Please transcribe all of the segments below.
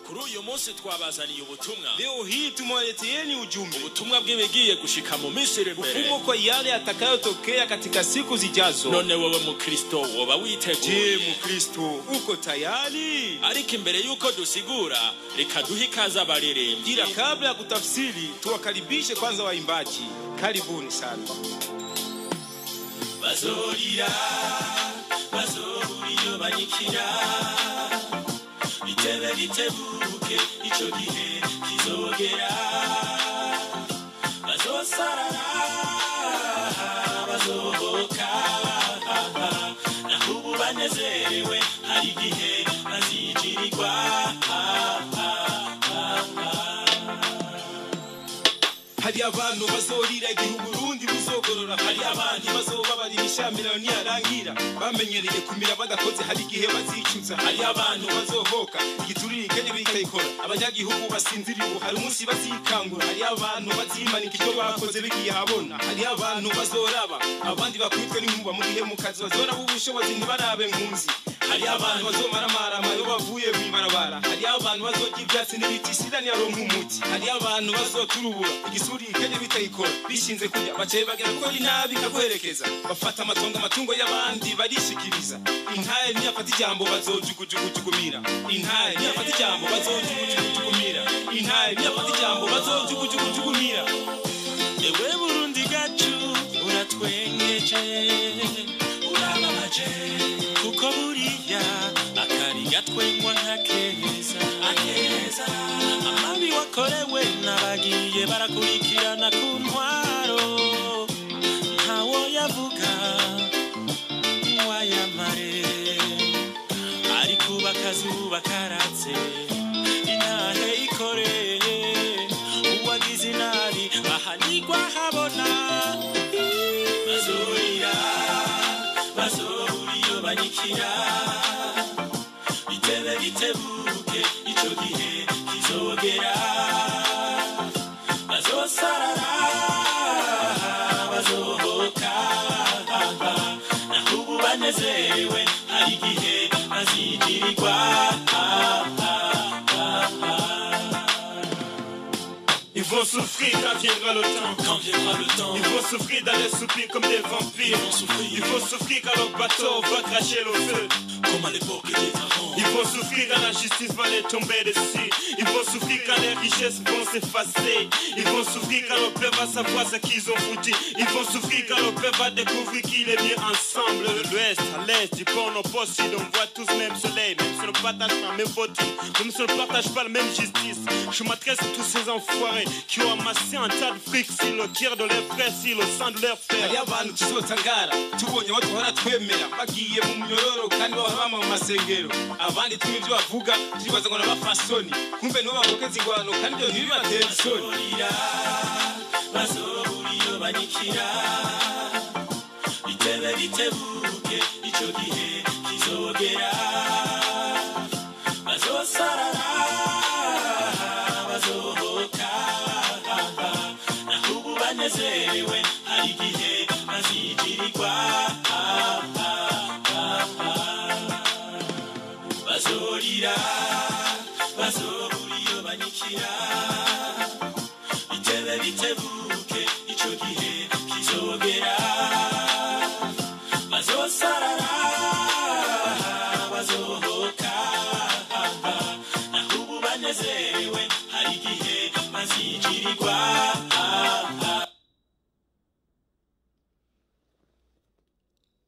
kuri uyu munsi twabazaniye ubutumwa Leo hii tumewaleteeni ujumbe, ubutumwa bw'ibigiye gushika mu minsi iri imbere ufumo kwa yale yatakayotokea katika siku zijazo. none wowe mukristo woba Je, witeguye Mkristo uko tayari? ariko imbere y'uko dusigura reka duhe ikaze abaririmbyi Ila kabla ya kutafsiri, tuwakaribishe kwanza waimbaji. Karibuni sana. bazorira bazobura iyo banyikira bitebe bitebuke icyo gihe kizogera bazosarara bazohoka naho ubu banezerewe hari igihe bazijirirwa hari abantu bazorira igihe uburundi buzogorora hari abandi bazobabarira ishamirano niyarangira bamenyereye kumira badakoze hari igihe bazicuza hari abantu bazohoka igiturire ikene bikayikora abanyagihugu basinzira ubu hari umunsi bazikangura hari abantu bazimanika icyo bakoze bigiye habona hari abantu bazoraba abandi bakubitwe n'inkuba mu gihe mu kazi bazoraba ubushobozi ntibarabe nkunzi hari abantu bazomaramara iyo bavuye mu ibarabara hari abantu bazorya ibyatsi n'ibiti sida ntiyaronka umuti hari abantu bazoturubura igisuri ikajya bitayikora bishinze kurya bacaye bagera ko ari nabi ikaguherekeza bafata amatongo amatungo y'abandi barishikiriza intaye ntiyafata ijambo bazojugujugujukumira intaye ntiyafata ijambo bazojugujugujukumira intaye ntiyafata ijambo bazojugujugujukumira ewe burundi gacu uratwengeje urababaje kuko buriya akari gatwengwa nka keza akeza amabi wakorewe n'abagiye barakurikirana ku ntwaro ntawo yavuga wayamare ari kuba akazuba karatse intahe ikore uwagize inabi ahanigwa habona bazurira bazobura iyo banyikira bitebe bitebuke ico gihe kizogera bazosarara bazohoka naho ubu banezerewe hari igihe bazigirirwa Ils vont souffrir quand viendra le temps. quand viendra le temps Ils vont souffrir dans les soupirs comme des vampires. vont souffrir. Ils vont souffrir quand leur bateau va cracher le feu. comme à l'époque des pharaons Ils vont souffrir quand la justice va les tomber dessus. Ils vont souffrir quand les richesses vont s'effacer. Ils vont souffrir quand le peuple va savoir ce qu'ils ont foutu. Ils vont souffrir quand le peuple va découvrir qu'il est bien ensemble. De l'ouest à l'est, du pôle au poste sud, on voit tous le même soleil. Même si on ne partage pas la même beauté, même si on ne partage pas la même justice. Je m'adresse à tous ces enfoirés qui ont amassé un tas de fric sur le cœur de leurs frères, sur le sang de leurs frères. hari abantu tuzotangara tubonye abo duhora twemera bagiye mu munyororo kandi bahora bama mu masengero abandi tumwe ibyo bavuga turibaza ngo n'abafasoni kumbe nibo bavukeza ingwano kandi ibyo ntibibatera isoni bazorira bazobura iyo banyikira bitebe bitebuke ico gihe kizogera bazosarara bazohoka naho ubu banezerewe hari igihe bazigirirwa bazorira bazobura iyo banyikira bitebe bitebuke ico gihe kizogera bazosarara bazohoka naho ubu banezerewe hari igihe bazigirirwa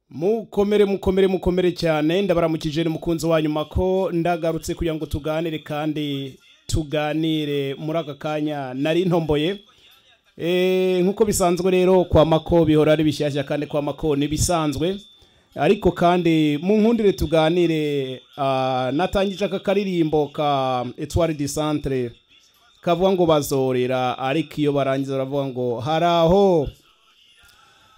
mukomere mukomere mukomere cyane ndabaramukije ni mukunzi wa nyuma ko ndagarutse kugira ngo tuganire kandi tuganire muri aka kanya nari ntomboye Eh, nk'uko bisanzwe rero kwa mako bihora ari bishyashya kandi kwa mako ni bisanzwe ariko kandi mu nkundire tuganire ah, natangije aka karirimbo ka etwari di santere kavuga ngo bazorera ariko iyo barangiza baravuga ngo hari aho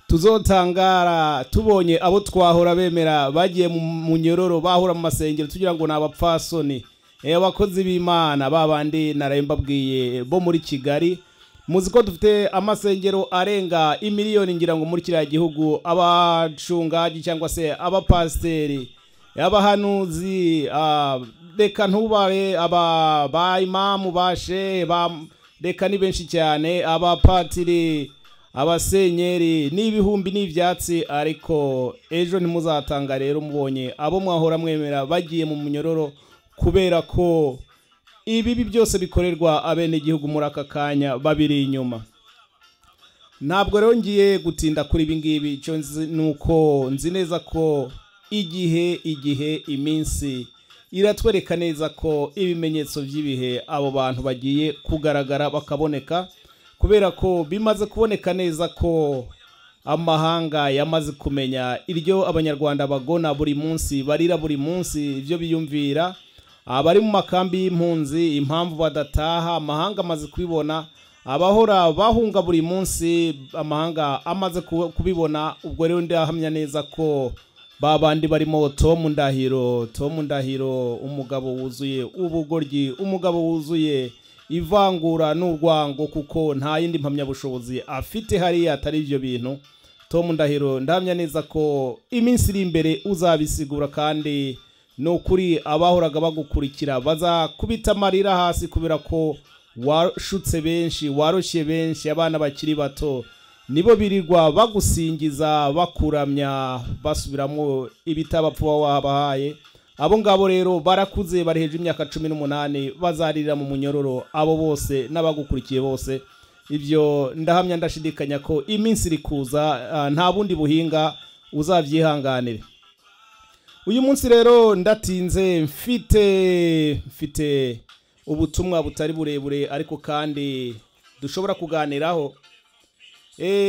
tuzotangara tubonye abo twahora bemera bagiye mu munyororo bahora mu masengero tugira ngo ni abapfasoni Eh, abakozi b'imana babandi naraye mbabwiye bo muri kigali muzi ko dufite amasengero arenga imiliyoni ngira ngo muri kiriya gihugu abacungaji cyangwa se abapasiteri abahanuzi ah, reka ntubare aba ba imamu ba she ba reka ni benshi cyane abapatiri abasenyeri n'ibihumbi n'ibyatsi ariko ejo ntimuzatanga rero mubonye abo mwahora mwemera bagiye mu munyororo kubera ko ibibi byose bikorerwa abenegihugu muri aka kanya babiri inyuma ntabwo rero ngiye gutinda kuri ibi ngibi icyo nzi ni uko nzi neza ko igihe igihe iminsi iratwereka neza ko ibimenyetso by'ibihe abo bantu bagiye kugaragara bakaboneka kubera ko bimaze kuboneka neza ko amahanga yamaze kumenya iryo abanyarwanda bagona buri munsi barira buri munsi ibyo biyumvira abari mu makambi y'impunzi impamvu badataha amahanga amaze kubibona abahora bahunga buri munsi amahanga amaze kubibona ubwo rero ndahamya neza ko ba bandi barimo tomu ndahiro tomu ndahiro umugabo wuzuye ubugoryi umugabo wuzuye ivangura n'urwango kuko nta yindi mpamyabushobozi afite hariya atari ibyo bintu tomu ndahiro ndahamya neza ko iminsi iri imbere uzabisigura kandi ni ukuri abahoraga bagukurikira bazakubita amarira hasi kubera ko washutse benshi waroshye benshi abana bakiri bato nibo birirwa bagusingiza bakuramya basubiramo ibitabapfa uba wabahaye abo ngabo rero barakuze bari hejuru y'imyaka cumi n'umunani bazarira mu munyororo abo bose n'abagukurikiye bose ibyo ndahamya ndashidikanya ko iminsi iri kuza nta bundi buhinga uzabyihanganire uyu munsi rero ndatinze mfite mfite ubutumwa butari burebure ariko kandi dushobora kuganiraho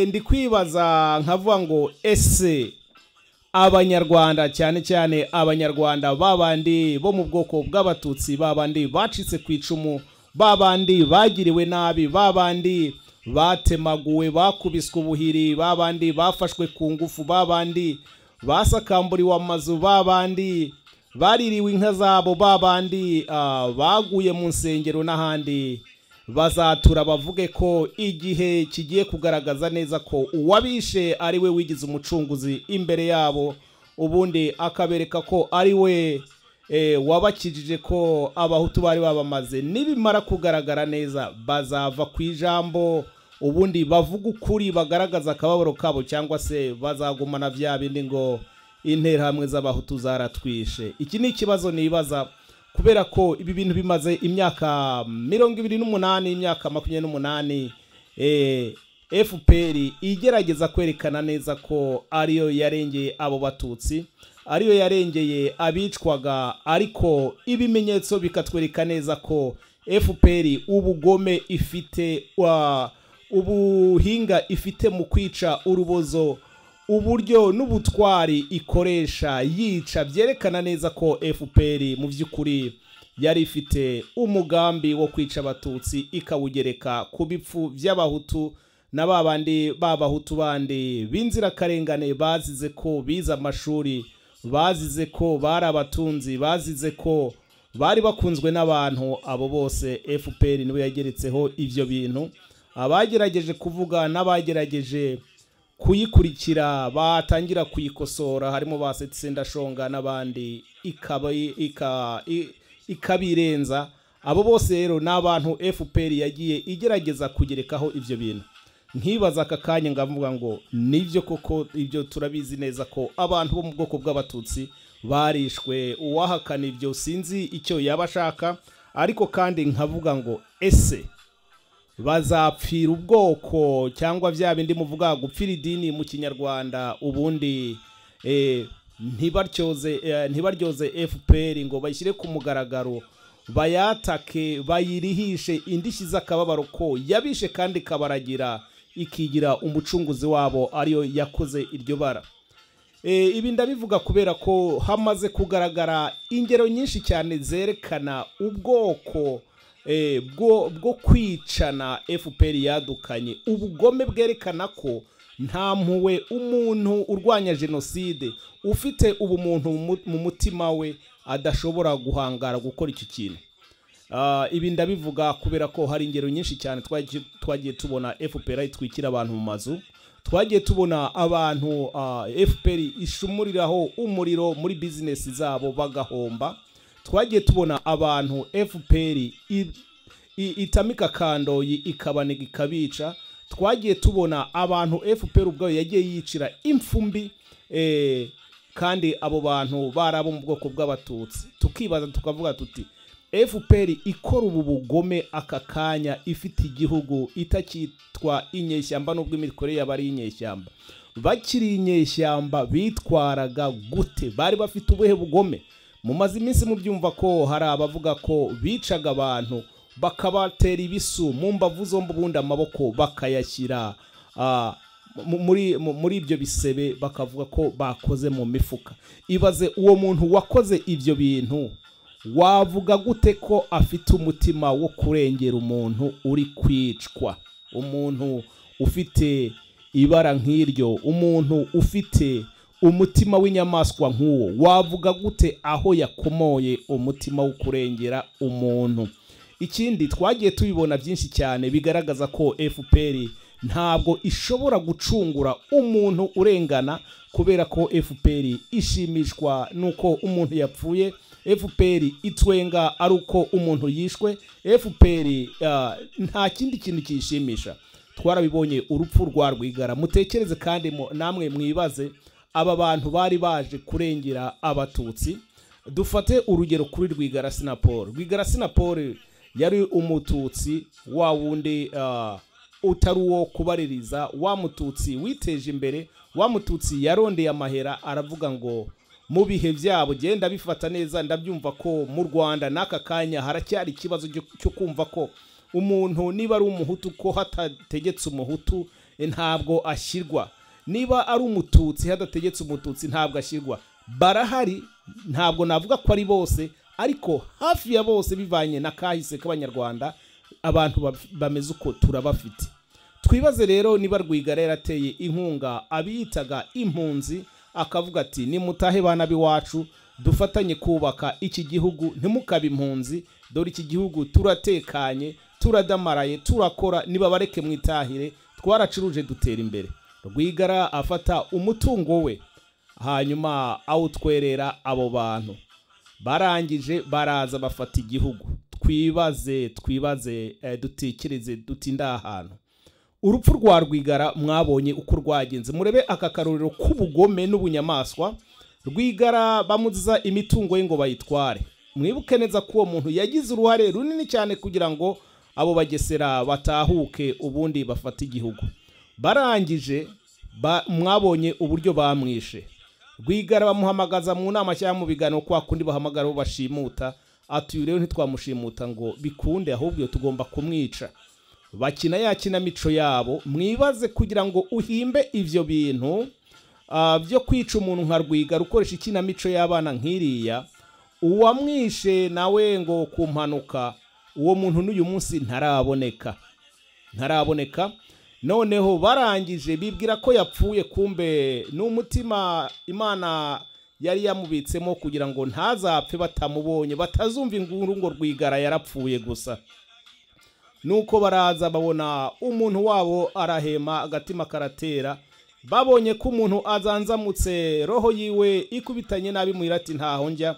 ndi kwibaza nkavuga ngo ese abanyarwanda cyane cyane abanyarwanda babandi bo mu bwoko bw'abatutsi babandi bacitse ku icumu babandi bagiriwe nabi babandi batemaguwe bakubiswe ubuhiri babandi bafashwe ku ngufu babandi basakamburiwe amazu babandi baririwe inka zabo babandi baguye mu nsengero n'ahandi bazatura bavuge ko igihe kigiye kugaragaza neza ko uwabishe ari we wigize umucunguzi imbere yabo ubundi akabereka ko ari we wabakijije ko abahutu bari babamaze nibimara kugaragara neza bazava ku ijambo ubundi bavuga ukuri bagaragaza akababaro kabo cyangwa se bazagumana bya bindi ngo interahamwe z'abahutu zaratwishe iki ni ikibazo nibaza kubera ko ibi bintu bimaze imyaka mirongo ibiri n'umunani imyaka makumyabiri n'umunani fpr igerageza kwerekana neza ko ariyo yarengeye abo batutsi ariyo yarengeye abicwaga ariko ibimenyetso bikatwereka neza ko fpr ubugome ifite ubuhinga ifite mu kwica urubozo uburyo n'ubutwari ikoresha yica byerekana neza ko fpr mu by'ukuri yari ifite umugambi wo kwica abatutsi ikawugereka ku bipfu by'abahutu na ba bandi b'abahutu bandi b'inzirakarengane bazize ko bize amashuri bazize ko bari abatunzi bazize ko bari bakunzwe n'abantu abo bose fpr niwe yageretseho ibyo bintu abagerageje kuvuga n'abagerageje kuyikurikira batangira kuyikosora harimo ba sendashonga n'abandi ikabirenza abo bose rero ni abantu fpr yagiye igerageza kugerekaho ibyo bintu nkibaza aka kanya ngavuga ngo nibyo koko ibyo turabizi neza ko abantu bo mu bwoko bw'abatutsi barishwe uwahakana ibyo sinzi icyo yaba ashaka ariko kandi nkavuga ngo ese bazapfira ubwoko cyangwa bya bindi muvuga gupfira idini mu kinyarwanda ubundi ntibaryoze fpr ngo bashyire ku mugaragaro bayatake bayirihishe indishyi z'akababaro ko yabishe kandi ikabaragira ikigira umucunguzi wabo ariyo yakoze iryo bara ibi ndabivuga kubera ko hamaze kugaragara ingero nyinshi cyane zerekana ubwoko bwo kwicana fpr yadukanye ubugome bwerekana ko nta mpuwe umuntu urwanya jenoside ufite ubumuntu mu mutima we adashobora guhangara gukora iki kintu ibi ndabivuga kubera ko hari ingero nyinshi cyane twagiye tubona fpr itwikira abantu mu mazu twagiye tubona abantu fpr ishumuriraho umuriro muri bizinesi zabo bagahomba twagiye tubona abantu fpr i- i- itamika kandoyi ikabaniga ikabica twagiye tubona abantu fpr ubwayo yagiye yicira imfumbi eh, kandi abo bantu bari abo mu bwoko bw'abatutsi tukibaza tukavuga tuti fpr ikora ubu bugome aka kanya ifite igihugu itakitwa inyeshyamba n'ubwo imikorere yaba ari inyeshyamba bakiri inyeshyamba bitwaraga gute bari bafite ubuhe bugome mumaze iminsi mubyumva ko hari abavuga ko bicaga abantu bakabatera ibisu mu mbavu zombi ubundi amaboko bakayashyira ah, mu- muri mu- muri ibyo bisebe bakavuga ko bakoze mu mifuka ibaze uwo muntu wakoze ibyo bintu wavuga gute ko afite umutima wo kurengera umuntu uri kwicwa umuntu ufite ibara nk'iryo umuntu ufite umutima w'inyamaswa nk'uwo wavuga gute aho yakomoye umutima wo kurengera umuntu ikindi twagiye tubibona byinshi cyane bigaragaza ko fpr ntabwo ishobora gucungura umuntu urengana kubera ko fpr ishimishwa n'uko umuntu yapfuye fpr itwenga ari uko umuntu yishwe fpr ah, nta kindi kintu kiyishimisha twarabibonye urupfu rwa rwigara mutekereze kandi mu- namwe mwibaze aba bantu bari baje kurengera abatutsi dufate urugero kuri rwigara sinapol rwigara sinapol yari umututsi wa wundi ah, utari uwo kubaririza wa mututsi witeje imbere wa mututsi yarondeye amahera aravuga ngo mu bihe byabo genda bifata neza ndabyumva ko mu rwanda n'aka kanya haracyari ikibazo cyo- cyo kumva ko umuntu niba ari umuhutu ko hatategetse umuhutu eh, ntabwo ashyirwa niba ari umututsi hadategetse umututsi ntabwo ashyirwa barahari ntabwo navuga ko ari bose ariko hafi ya bose bivanye na kahise k'abanyarwanda abantu baf- bameze uko turabafite twibaze rero niba rwigara yarateye inkunga abiyitaga impunzi akavuga ati nimutahe bana b'iwacu dufatanye kubaka iki gihugu ntimukabe impunzi dore iki gihugu turatekanye turadamaraye turakora nibabareke mwitahire twaracuruje dutera imbere rwigara afata umutungo we hanyuma awutwerera abo bantu barangije baraza bafata igihugu twibaze twibaze eh, dutekereze dutinde aha hantu urupfu rwa rwigara mwabonye uko rwagenze murebe aka karorero k'ubugome n'ubunyamaswa rwigara bamuziza imitungo ye ngo bayitware mwibuke neza ko uwo muntu yagize uruhare runini cyane kugira ngo abo bagesera batahuke ubundi bafate igihugu barangije ba- mwabonye uburyo bamwishe rwigara bamuhamagaza mu nama cyangwa mu biganiro kwa kundi bahamagara abo bashimuta ati uyu rero ntitwamushimuta ngo bikunde ahubwo tugomba kumwica bakina ya kinamico yabo mwibaze kugira ngo uhimbe ibyo bintu ah, byo kwica umuntu nka rwigara ukoresha ikinamico y'abana nk'iriya uwamwishe nawe ngo ku mpanuka uwo muntu n'uyu munsi ntaraboneka ntaraboneka noneho barangije bibwira ko yapfuye kumbe ni umutima imana yari yamubitsemo kugira ngo ntazapfe batamubonye batazumva inguru ngo rwigara yarapfuye gusa nuko baraza babona umuntu wabo arahema agatima karatera babonye ko umuntu azanzamutse roho yiwe ikubitanye nabi muhira ati ntaho njya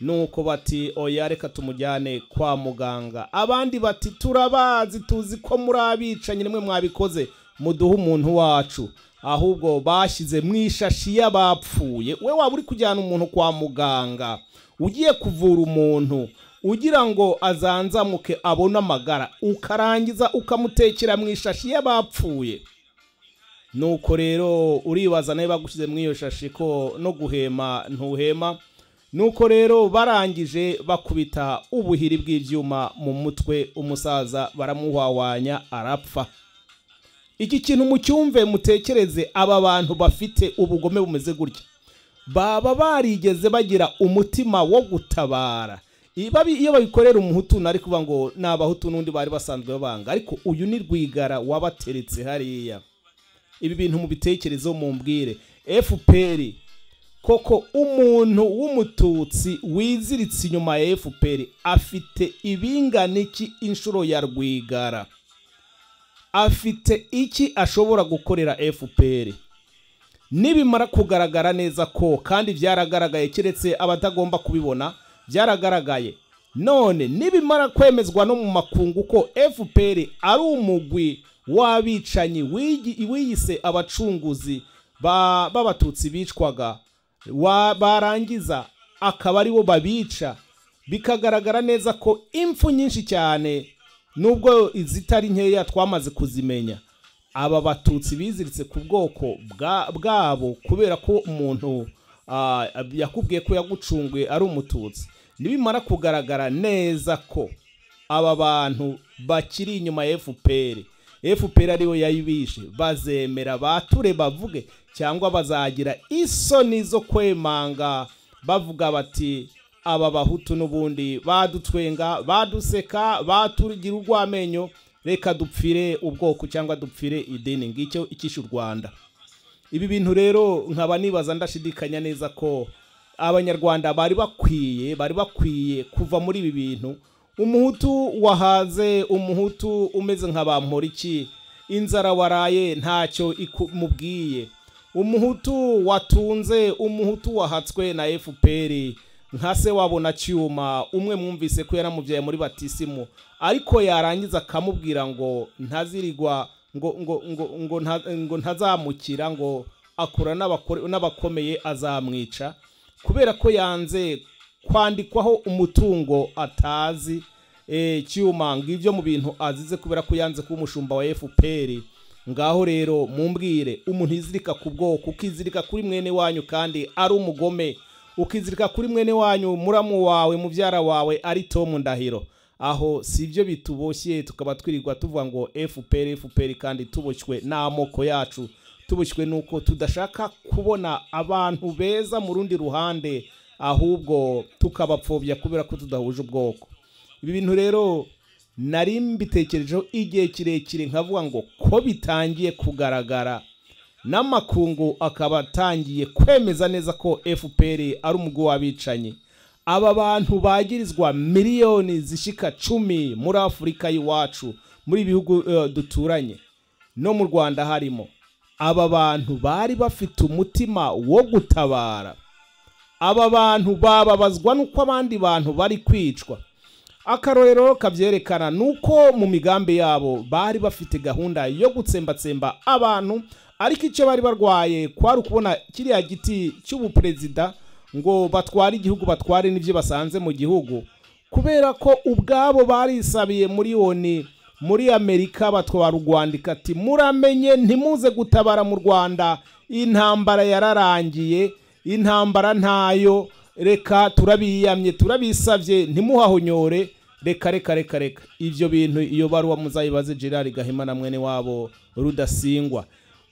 nuko bati oya reka tumujyane kwa muganga abandi bati turabazi tuzi ko muri abicanyi nimwe mwabikoze muduhe umuntu wacu ahubwo bashyize mu ishashi y'abapfuye we waba uri kujyana umuntu kwa muganga ugiye kuvura umuntu ugira ngo azanzamuke abone amagara ukarangiza ukamutekera mu ishashi y'abapfuye nuko rero uribaza nawe bagushyize muri iyo shashi ko no guhema ntuhema nuko rero barangije bakubita ubuhiri bw'ibyuma mu mutwe umusaza baramuhwahwanya arapfa iki kintu mucyumve mutekereze aba bantu bafite ubugome bumeze gutya baba barigeze bagira umutima wo gutabara I- babi- iyo babikorera umuhutu nari kuvuga ngo ni abahutu n'undi bari basanzwe babanga ariko uyu ni rwigara wabateretse hariya ibi bintu mu bitekerezo mumbwire fpr koko umuntu w'umututsi wiziritse inyuma ya fpr afite ibingana iki inshuro ya rwigara afite iki ashobora gukorera fpr nibimara kugaragara neza ko kandi byaragaragaye keretse abatagomba kubibona byaragaragaye none nibimara kwemezwa no mu makungu ko fpr ari umugwi w'abicanyi wigi- wiyise abacunguzi ba- b'abatutsi bicwaga wa- barangiza akaba ari bo babica bikagaragara neza ko impfu nyinshi cyane nubwo izitari nkeya twamaze kuzimenya aba batutsi biziritse ku bwoko bwa- bwabo kubera ko umuntu ah, yakubwiye ko yagucunguye ari umututsi nibimara kugaragara neza ko aba bantu bakiri inyuma ya fpr fpr ariyo yayibishe bazemera bature bavuge cyangwa bazagira isoni zo kwemanga bavuga bati aba bahutu n'ubundi badutwenga baduseka batugira urw'amenyo reka dupfire ubwoko cyangwa dupfire idini ngicyo icyishe u rwanda ibi bintu rero nkaba nibaza ndashidikanya neza ko abanyarwanda bari bakwiye bari bakwiye kuva muri ibi bintu umuhutu wahaze umuhutu umeze nka bamporiki inzara waraye ntacyo imubwiye umuhutu watunze umuhutu wahatswe na fpr nka se wabona cyuma umwe mwumvise ko yaramubyaye muri batisimu ariko yarangiza akamubwira ngo ntazirirwa ngo ngo ngo ngo nta- ngo ntazamukira ngo akura n'abakore- n'abakomeye azamwica kubera ko yanze kwandikwaho umutungo atazi eh, cyuma ngo ibyo mu bintu azize kubera ko yanze kuba umushumba wa fpr ngaho rero mumbwire umuntu yizirika ku bwoko ukizirika kuri mwene wanyu kandi ari umugome ukizirika kuri mwene wanyu muramu wawe mubyara wawe ari tomu ndahiro aho si ibyo bituboshye tukaba twirirwa tuvuga ngo fpr fpr kandi tuboshywe n'amoko yacu tuboshywe n'uko tudashaka kubona abantu beza mu rundi ruhande ahubwo tukabapfobya kubera ko tudahuje ubwoko ibi bintu rero nari mbitekerejeho igihe kirekire nkavuga ngo ko bitangiye kugaragara n'amakungu akaba atangiye kwemeza neza ko fpr ari umugwi w'abicanyi aba bantu bagirizwa miliyoni zishika cumi muri afurika y'iwacu muri ibi bihugu eh, duturanye no mu rwanda harimo aba bantu bari bafite umutima wo gutabara aba bantu bababazwa n'uko abandi bantu bari kwicwa akarorero kabyerekana nuko mu migambi yabo bari bafite gahunda yo gutsembatsemba abantu ariko icyo bari barwaye kwari ukubona kiriya giti cy'ubuperezida ngo batware igihugu batware n'ibyo basanze mu gihugu kubera ko ubwabo barisabiye muri oni muri amerika batwara u rwanda ikati muramenye ntimuze gutabara mu rwanda intambara yararangiye intambara ntayo reka turabiyamye turabisabye ntimuhahonyore reka reka reka reka ibyo bintu iyo baruwa muzayibaze gerard gahima na mwene wabo rudasingwa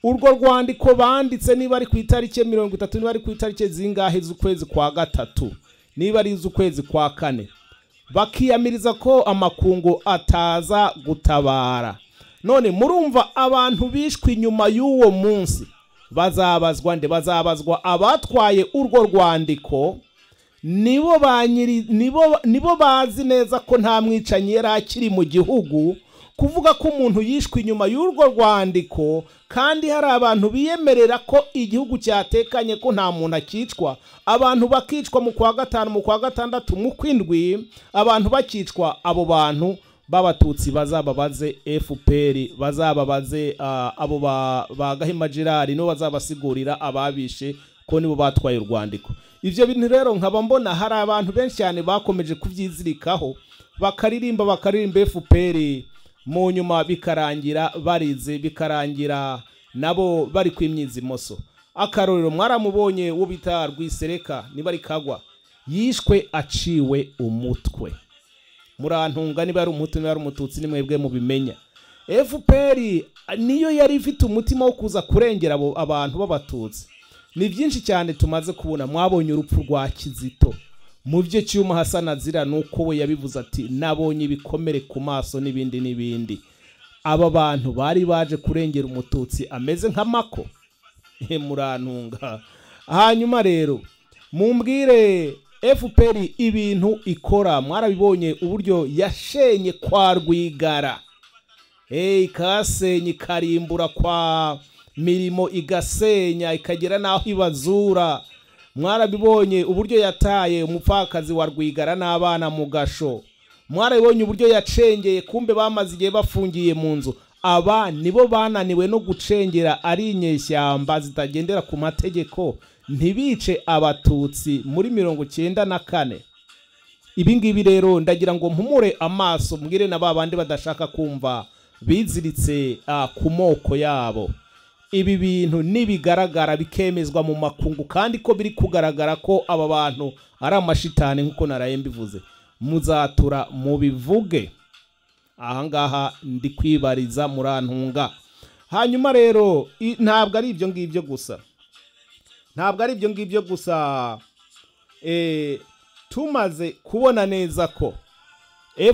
urwo rwandiko banditse niba ari ku itariki ya mirongo itatu niba ari ku itariki zingahe z'ukwezi kwa gatatu niba ari iz'ukwezi kwa kane bakiyamiriza ko amakungu ataza gutabara none murumva abantu bishwe inyuma y'uwo munsi bazabazwa nde bazabazwa abatwaye urwo rwandiko nibo ba nyiri nibo nibo bazi neza ko nta mwicanyi yari akiri mu gihugu kuvuga ko umuntu yishwe inyuma y'urwo rwandiko kandi hari abantu biyemerera ko igihugu cyatekanye ko nta muntu akicwa abantu bakicwa mu kwa gatanu mu kwa gatandatu mu kwindwi abantu bakicwa abo bantu b'abatutsi bazababaze fpr bazababaze ah, abo ba- ba gahima gerard nibo bazabasigurira ababishe ko nibo batwaye urwandiko ibyo bintu rero nkaba mbona hari abantu benshi cyane bakomeje kubyizirikaho bakaririmba bakaririmba fpr mu nyuma bikarangira barize bikarangira nabo bari kwimyiza imoso akarorero mwaramubonye wo bita rwisereka niba ari kagwa yishwe aciwe umutwe murantunga niba ari umutu niba ari umututsi ni mwebwe mubimenya fpr niyo yari ifite umutima wo kuza kurengera abo abantu b'abatutsi ni byinshi cyane tumaze kubona mwabonye urupfu rwa kizito mu byo cyuma hasana azira ni uko we yabivuze ati nabonye ibikomere ku maso n'ibindi n'ibindi aba bantu bari baje kurengera umututsi ameze nk'amako He, murantunga hanyuma rero mumbwire fpr ibintu ikora mwarabibonye uburyo yashenye kwa rwigara hey, ikahasenye ikarimbura kwa mirimo igasenya ikagera n'aho ibazura mwarabibonye uburyo yataye umupfakazi wa rwigara n'abana mu gasho mwarabibonye uburyo yacengeye kumbe bamaze igihe bafungiye mu nzu aba nibo bananiwe no gucengera ari inyeshyamba zitagendera ku mategeko ntibice abatutsi muri mirongo icyenda na kane ibi ngibi rero ndagira ngo mpumure amaso mbwire na ba bandi badashaka kumva biziritse ah, ku moko yabo ibi bintu nibigaragara bikemezwa mu makungu kandi ko biri kugaragara ko aba bantu ari amashitani nk'uko naraye mbivuze muzatura mubivuge ahangaha ndi kwibariza murantunga hanyuma rero i- ntabwo ari ibyo ngibyo gusa ntabwo ari ibyo ngibyo gusa eh, tumaze kubona neza ko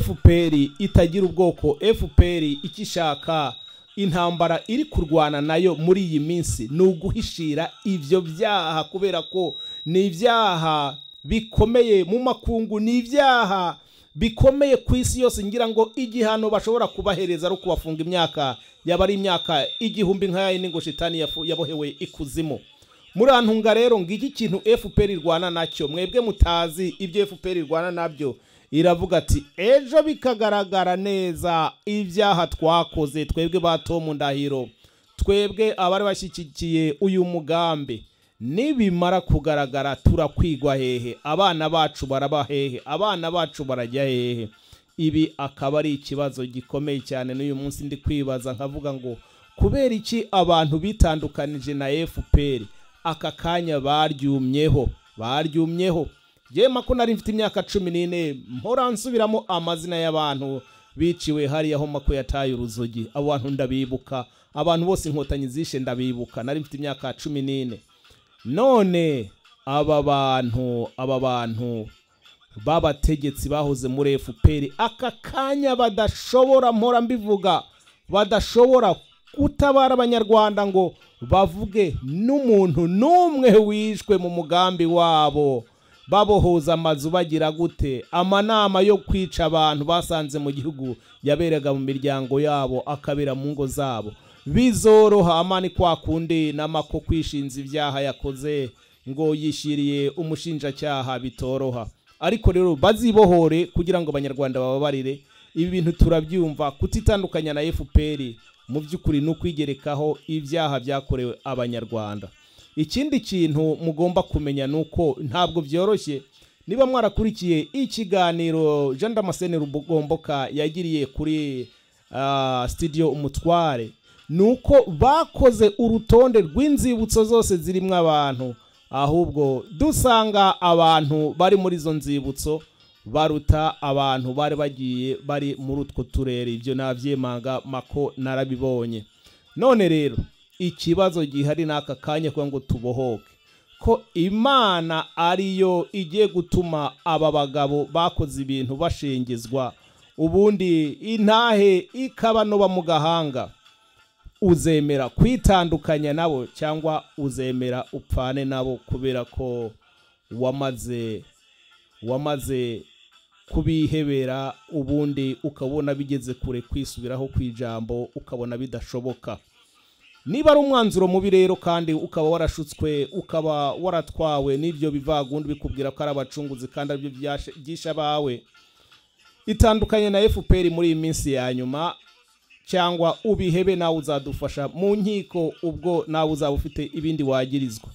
fpr itagira ubwoko fpr icyo ishaka intambara iri kurwana nayo muri iyi minsi ni uguhishira ibyo byaha kubera ko ni ibyaha bikomeye mu makungu ni ibyaha bikomeye ku isi yose ngira ngo igihano bashobora kubahereza ari ukubafunga imyaka yaba ari imyaka igihumbi nk'aya n'ingo shitani yafu- yabohewe ikuzimu murantunga rero ngiki kintu fpr irwana nacyo mwebwe mutazi ibyo fpr irwana nabyo iravuga ati ejo bikagaragara neza ibyaha twakoze twebwe ba tomu ndahiro twebwe abari bashyigikiye uyu mugambi nibimara kugaragara turakwigwa hehe abana bacu baraba hehe abana bacu barajya hehe ibi akaba ari ikibazo gikomeye cyane n'uyu munsi ndi kwibaza nkavuga ngo kubera iki abantu bitandukanije na fpr aka kanya baryumyeho baryumyeho yema ko nari mfite imyaka cumi n'ine mpora nsubiramo amazina y'abantu biciwe hariya homa ko yataye uruzogi abo bantu ndabibuka abantu bose inkotanyi zishe ndabibuka nari mfite imyaka cumi n'ine none aba bantu aba bantu b'abategetsi bahoze muri fpr aka kanya badashobora mpora mbivuga badashobora gutabara abanyarwanda ngo bavuge n'umuntu n'umwe wishwe mu mugambi wabo babohoza amazu bagira gute amanama yo kwica abantu basanze mu gihugu yaberaga mu miryango yabo akabera mu ngo zabo bizoroha amani kwa kundi n'amako kwishinza ibyaha yakoze ngo yishyiriye umushinjacyaha bitoroha ariko rero bazibohore kugira ngo abanyarwanda bababarire ibi bintu turabyumva kutitandukanya na fpr mu by'ukuri ni ukwigerekaho ibyaha byakorewe abanyarwanda ikindi kintu mugomba kumenya ni uko ntabwo byoroshye niba mwarakurikiye ikiganiro jean damascene rugomboka yagiriye kuri ah, studio umutware ni uko bakoze urutonde rw'inzibutso zose zirimo abantu ahubwo dusanga abantu bari muri izo nzibutso baruta abantu bari bagiye bari muri utwo turere ibyo nabyemanga mako narabibonye none rero ikibazo gihari n'aka kanya kugira ngo tubohoke ko imana ariyo igiye gutuma aba bagabo bakoze ibintu bashengezwa ubundi intahe ikabanoba mu gahanga uzemera kwitandukanya nabo cyangwa uzemera upfane nabo kubera ko wamaze wamaze kubihebera ubundi ukabona bigeze kure kwisubiraho ku ijambo ukabona bidashoboka niba ari umwanzuro mubi rero kandi ukaba warashutswe ukaba waratwawe n'ibyo bivagundi bikubwira ko ari abacunguzi kandi aribyo byashe- byishe abawe itandukanye na fpr muri iyi minsi ya nyuma cyangwa ubihebe nawe uzadufasha mu nkiko ubwo nawe uzaba ufite ibindi wagirizwa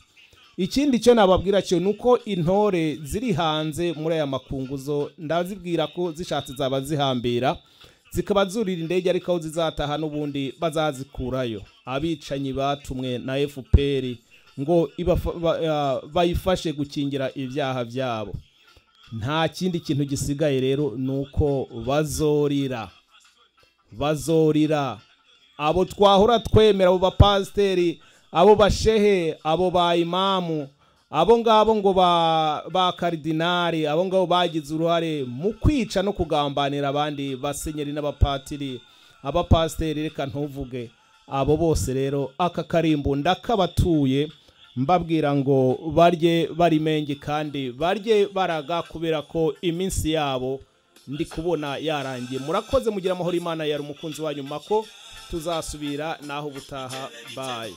ikindi cyo nababwira cyo ni uko intore ziri hanze muri aya makunguzo ndazibwira ko zishatse zaba zihambira zikaba zurira indege ariko aho zizataha n'ubundi bazazikurayo abicanyi batumwe na fpr ngo ibafa- ba- ah, bayifashe gukingira ibyaha byabo nta kindi kintu gisigaye rero ni uko bazorira bazorira abo twahora twemera abo bapasiteri abo bashehe abo ba imamu abo ngabo ngo ba ba karidinari abo ngabo bagize uruhare mu kwica no kugambanira abandi basenyeri n'abapatiri abapasiteri reka ntuvuge abo bose rero aka karimbo ndakabatuye mbabwira ngo barye barimenge kandi barye baraga kubera ko iminsi yabo ndi kubona yarangiye murakoze mugira amahoro imana yari umukunzi wanyu mako tuzasubira naho ubutaha bayi